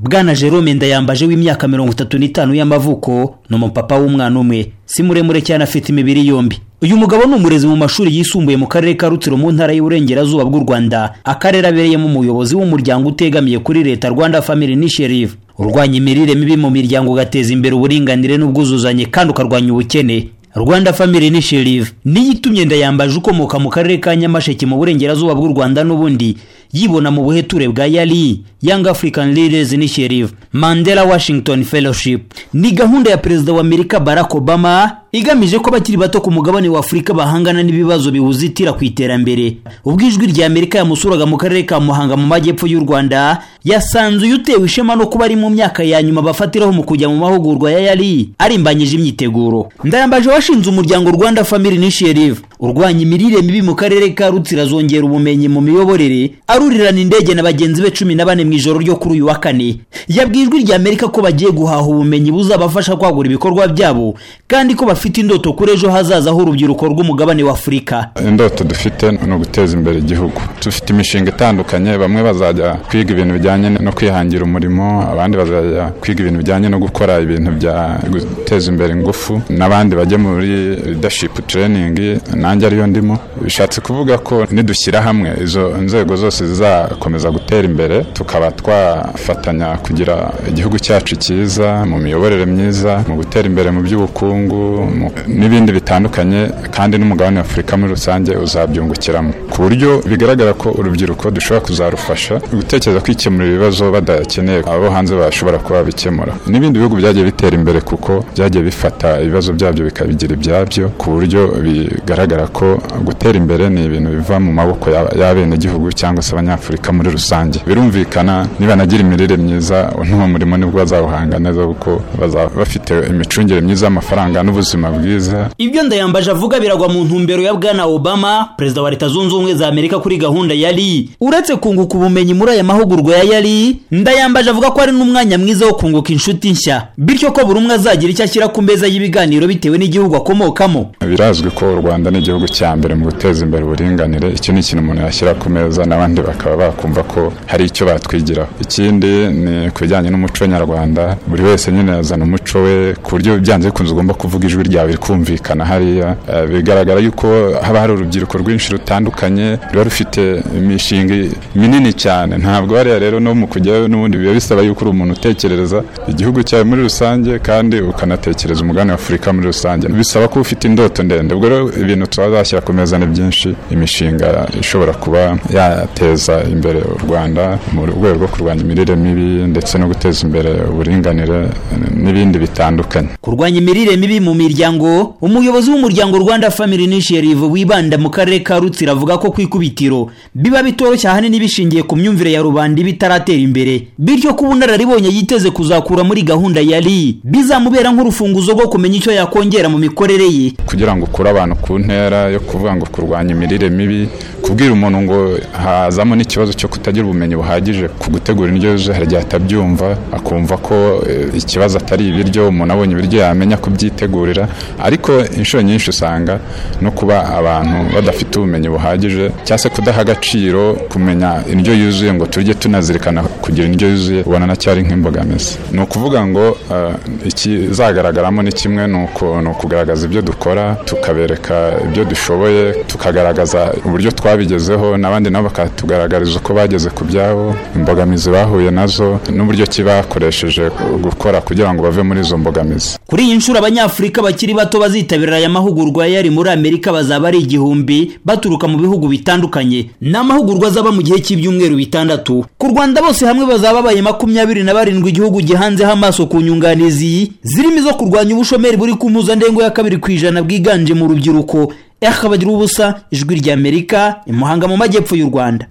bwana Jerome ndayambaje w'imyaka mirongo itatu n'itanu y'amavuko ni umupapa w'umwana umwe si muremure cyane afite imibiri yombi uyu mugabo ni umurezi mu mashuri yisumbuye mu karere ka rutsiro mu ntara y'uburengerazuba bw'u rwanda akarere abereyemo umuyobozi w'umuryango utegamiye kuri leta rwanda family initiative urwanya imirire mibi mu miryango ugateza imbere uburinganire n'ubwuzuzanye kandi ukarwanya ubukene rwanda family initiative niyo itumye ndayambaje ukomoka mu karere ka nyamasheke mu burengerazuba bw'u rwanda n'ubundi yibona mu buheture bwa yali young african leaders initiative mandela washington fellowship ni gahunda ya perezida wa amerika barack obama igamije ko abakiri bato ku mugabane wa afurika bahangana n'ibibazo biwuzitira ku iterambere ubwo ijwi rya amerika yamusuraga mu karere ka muhanga mu majyepfo y'u rwanda yasanze uyu utewe ishema no kuba ari mu myaka ya nyuma bafatiraho mu kujya mu mahugurwa ya yari arimbanyije imyiteguro ndayambaje washinze umuryango rwanda family initiative urwanya imirire mibi mu karere ka rutsira zongera ubumenyi mu miyoborere arurirana indege na bagenzi be cumi na bane mu ijoro ryo kuri uyu wa kane yabwijwe rya amerika ko bagiye guhaha ubumenyi buzabafasha kwagura ibikorwa byabo kandi ko bafite indoto kuri ejo hazaza h'urubyiruko rw'umugabane wa afurika indoto dufite ni uguteza imbere igihugu dufite imishinga itandukanye bamwe bazajya kwiga ibintu bijyanye no kwihangira umurimo abandi bazajya kwiga ibintu bijyanye no gukora ibintu bya guteza imbere ingufu n'abandi bajya muri leadership training nanjye ariyo ndimo bishatse kuvuga ko nidushyira hamwe izo nzego zose zizakomeza gutera imbere tukaba twafatanya kugira igihugu cyacu cyiza mu miyoborere myiza mu gutera imbere mu by'ubukungu n'ibindi bitandukanye kandi n'umugabane afurika muri rusange uzabyungukiramo ku buryo bigaragara ko urubyiruko dushobora kuzarufasha gutekereza kwikemurira ibibazo badakeneye abo hanze bashobora kuba bikemura n'ibindi bihugu byagiye bitera imbere kuko byagiye bifata ibibazo byabyo bikabigira ibyabyo ku buryo bigaragara ko gutera imbere ni ibintu biva mu maboko y'abenegihugu cyangwa se abanyafurika muri rusange birumvikana nibanagira imirire myiza n'uwo murimo nibwo bazawuhanga neza kuko bazaba bafite imicungire myiza y'amafaranga n'ubuzima bwiza ibyo ndayambaje avuga biragwa mu ntumbero ya bwana obama perezida wa leta zunze ubumwe za amerika kuri gahunda ya ri uretse kunguka ubumenyi muri aya mahugurwa ya yari ndayambaje avuga ko ari n'umwanya mwiza wo kunguka inshuti nshya bityo ko buri umwe azagira icyo ashyira ku meza y'ibiganiro bitewe n'igihugu akomokamo birazwi ko u rwanda ni igihugu cya mbere mu guteza imbere uburinganire icyo ni ikintu umuntu yashyira ku meza n'abandi bakaba bakumva ko hari icyo batwigiraho ikindi ni ku bijyanye n'umuco nyarwanda buri wese nyine yazana umuco we ku buryo byanze bikunze ugomba kuvuga ijwi ryawe rikumvikana hariya bigaragara yuko haba hari urubyiruko rwinshi rutandukanye ruba rufite imishinga minini cyane ntabwo hariya rero no mu kujyayo n'ubundi biba bisaba yuko uri umuntu utekereza igihugu cyawe muri rusange kandi ukanatekereza umugabane wa afurika muri rusange bisaba kuba ufite indoto ndende ubwo rero ibintu tuzashyira ku meza ni byinshi imishinga ishobora kuba yateza imbere u rwanda mu rwego rwo kurwanya imirire mibi ndetse no guteza imbere uburinganire n'ibindi bitandukanye kurwanya imirire mibi mu miryango umuyobozi w'umuryango rwanda family initiative wibanda mu karere ka rutsiro avuga ko kwikubitiro biba bitoroshye ahanini bishingiye ku myumvire ya rubanda iba itaratera imbere bityo ko ubunararibonye yiteze kuzakura muri gahunda ya ri bizamubera nk'urufunguzo rwo kumenya icyo yakongera mu mikorere ye kugira ngo ukure abantu ku ntera yo kuvuga ngo kurwanya imirire mibi kubwira umuntu ngo hazamo n'ikibazo cyo kutagira ubumenyi buhagije ku gutegura indyo yuzuye hari igihe atabyumva akumva ko ikibazo atari ibiryo umuntu abonye ibiryo yamenya kubyitegurira ariko inshuro nyinshi usanga no kuba abantu badafite ubumenyi buhagije cyangwa se kudaha agaciro kumenya indyo yuzuye ngo tujye tunazirikana kugira indyo yuzuye ubona na cyari nk'imbogamizi ni ukuvuga ngo ikizagaragaramo ni kimwe ni ukugaragaza ibyo dukora tukabereka ibyo dushoboye tukagaragaza uburyo twabigezeho n'abandi nabo bakatugaragariza uko bageze ku byabo imbogamizi bahuye nazo n'uburyo ki bakoresheje gukora kugira ngo bave muri izo mbogamizi kuri iyi nshuro abanyafurika bakiri bato bazitabira aya mahugurwa yari muri amerika bazaba ari igihumbi baturuka mu bihugu bitandukanye ni amahugurwa azaba mu gihe cy'ibyumweru bitandatu ku rwanda bose hamwe bazaba baye makumyabiri na barindwi igihugu gihanzeho amaso ku nyunganizi zirimo izo kurwanya ubushomeri buri ku mpuzandengo ya kabiri ku ijana bwiganje mu rubyiruko ehakabagira ubusa ijwi ry'amerika imuhanga mu majyepfo y'u rwanda